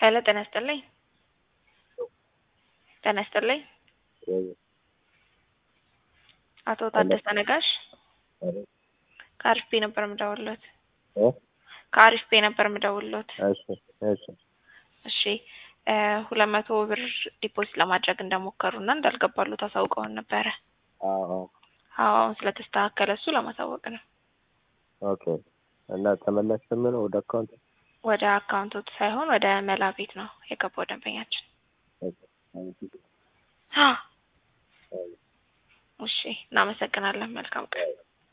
ሄሎ ጤና ይስጥልኝ። ጤና ይስጥልኝ። አቶ ታደሰ ነጋሽ ከአሪፍ ፔ ነበር የምደውልሎት። ከአሪፍ ፔ ነበር የምደውልሎት። እሺ እሺ እሺ ሁለት መቶ ብር ዲፖዚት ለማድረግ እንደሞከሩ እና እንዳልገባሉ ታሳውቀውን ነበረ። አዎ አዎ አሁን ስለተስተካከለ እሱ ለማሳወቅ ነው። ኦኬ እና ተመላሽ ምን ወደ አካውንት ወደ አካውንቶት ሳይሆን ወደ መላ ቤት ነው የገባው ደንበኛችን። እሺ እናመሰግናለን። መልካም ቀን።